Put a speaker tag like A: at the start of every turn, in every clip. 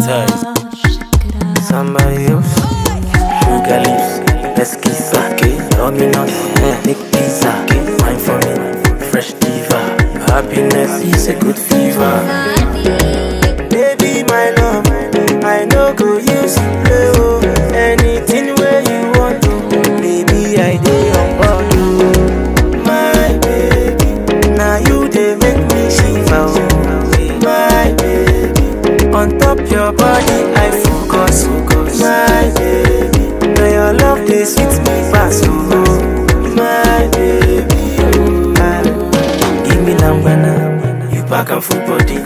A: hypnotized.
B: Somebody else. Sugar lips, let's kiss okay. Dominus, make pizza, wine for me, fresh diva. Happiness is a good fever. Baby, my love, I know go use you play oh. Anything where you want to, baby, I dey on board oh. My baby, now you dey make me shiver oh. My baby, on top your body I focus focus. My baby, now your love dey sweet me pass oh. My baby, oh. Ah. give me lambana, you pack am full body.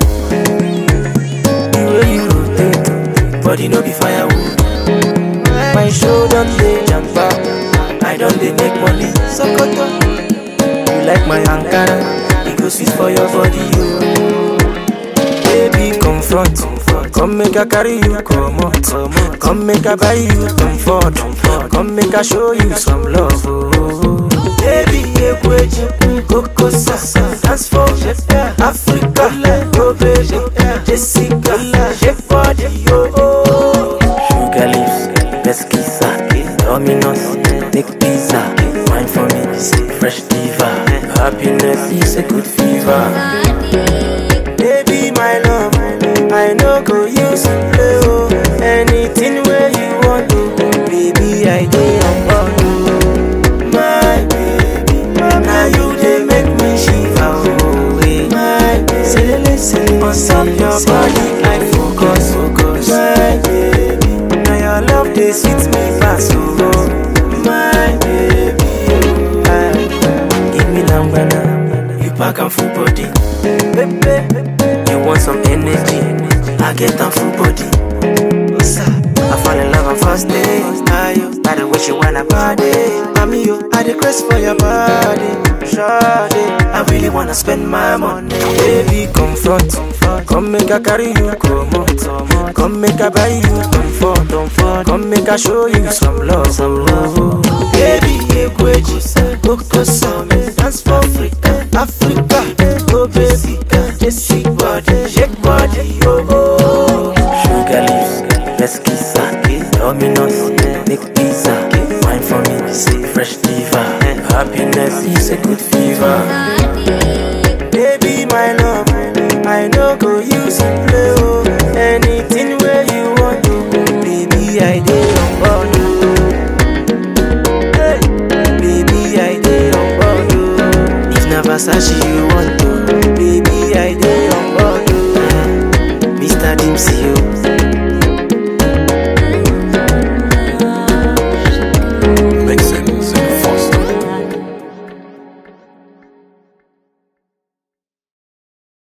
B: The way you rotate, body no be firewood. My show don dey jump out, I don dey make money. Sokoto, you like my Ankara, e go sweet for your body, yo. Baby, confront, come make I carry you comot, come make I buy you comfort, come make I show you some love, oh. Baby, ekweji, koko sasa, dance for Africa, go baby, Jessica, shake body, yo. Sugar lips, let's kiss Dominus, make pizza, wine for me, fresh diva. Happiness is a good fever. Baby, my love, I know go use you play oh. Anything where you want to, baby, I dey on board oh. My baby, now you dey make me shiver oh. eh. My baby, on top your body, I focus, focus. My baby, now your love dey sweet me pass oh. My baby, oh. ah. give me lambana, you pack am full body. Baby, you want some energy? I get am full body. I fall in love on first day. Ayo, I the way she wanna party. Mami, yo, I the craze for your body. Shawty, I really wanna spend my money. Baby, confront, come make I carry you come out. Come make I buy you comfort. Come make I show you some love, some love. Baby, ekweji, koko same, dance for Africa, Africa. Oh baby, just body, shake body, yo. Oh. Sugar lips, let's kiss Dominus, make pizza, wine for me, fresh diva. Happiness is a good fever. Baby, my love, I know go use you play oh. Anything where you want to, baby, I dey on board oh. Hey, baby, I dey on board oh. If na Versace you want to, baby, I dey on board oh. Mr. Dempsey oh,